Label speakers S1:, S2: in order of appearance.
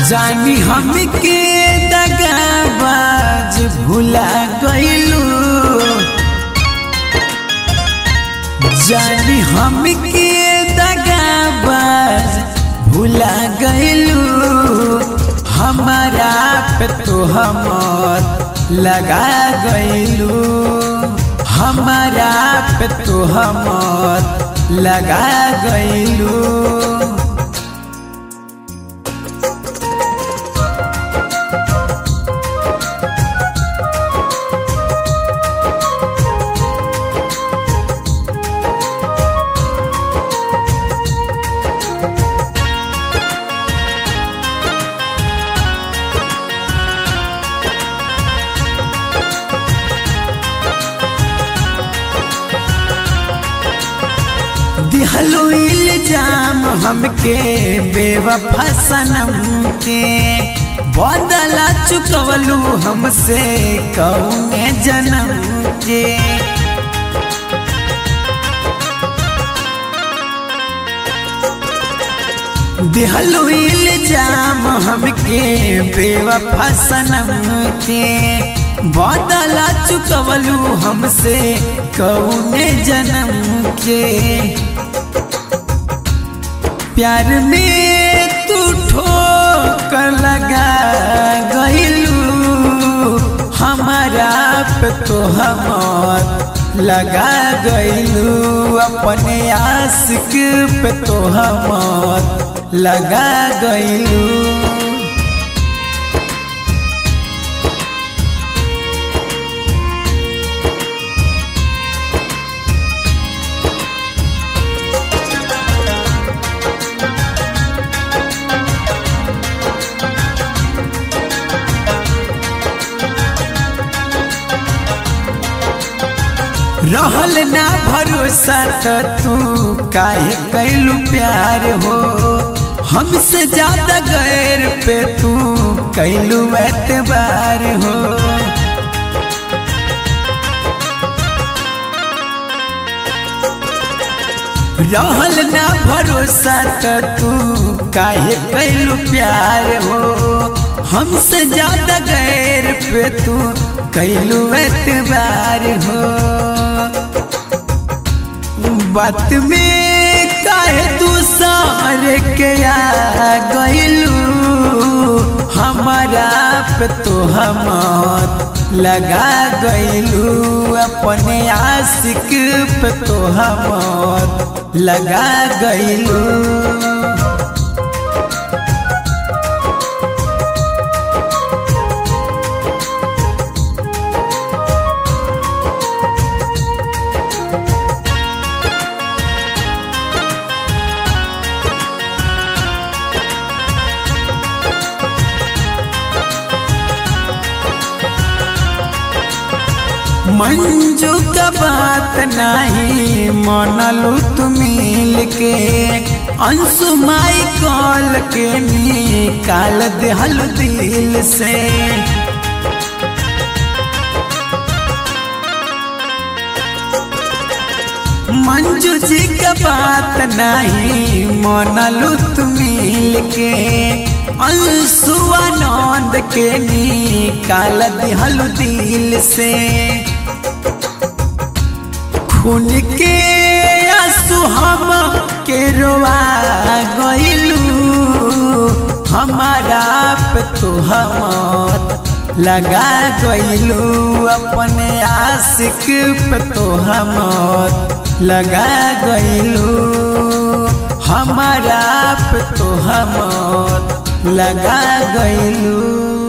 S1: जानी हमके दगाबाज भुला गइलू जानी हमके दगाबाज भुला गइलू हमारा पे तो हमर लगा गइलू हमारा पे तो हमर लगा गइलू दिहलो इल्जाम हमके बेवफा सनम के बदला चुकवलू हमसे कौने जन्म के दिहलो इल्जाम हमके बेवफा सनम के बदला चुकवलू हमसे कौने जन्म के प्यार में तू ठोकर लगा गइलू हमारा पे तो हमर लगा गइलू अपने आशिक पे तो हमर लगा गइलू रहल ना भरोसा तो तू काहे कैलू प्यार हो हमसे ज्यादा गैर पे तू कैलू एतबार हो रहल ना भरोसा तो तू काहे कैलू प्यार हो हमसे ज्यादा गैर पे तू कैलू एतबार हो बात में काहे तू सारे के आ गइलू हमारा पे तो हमर लगा गइलू अपने आशिक पे तो हमर लगा गइलू मंजू का बात नहीं मनलू तुम मिल के अंशु माई कॉल के निकाल दिहल दिल से मंजू जी का बात नहीं मनलू तुम मिल के अंशुआनंद के निकाल दिहल दिल से खून के आंसू हम के रोआ गइलू हमारा पे तो हमर लगा गइलू अपने आशिक पे तो हमर लगा गइलू हमारा पे तो हमर लगा गइलू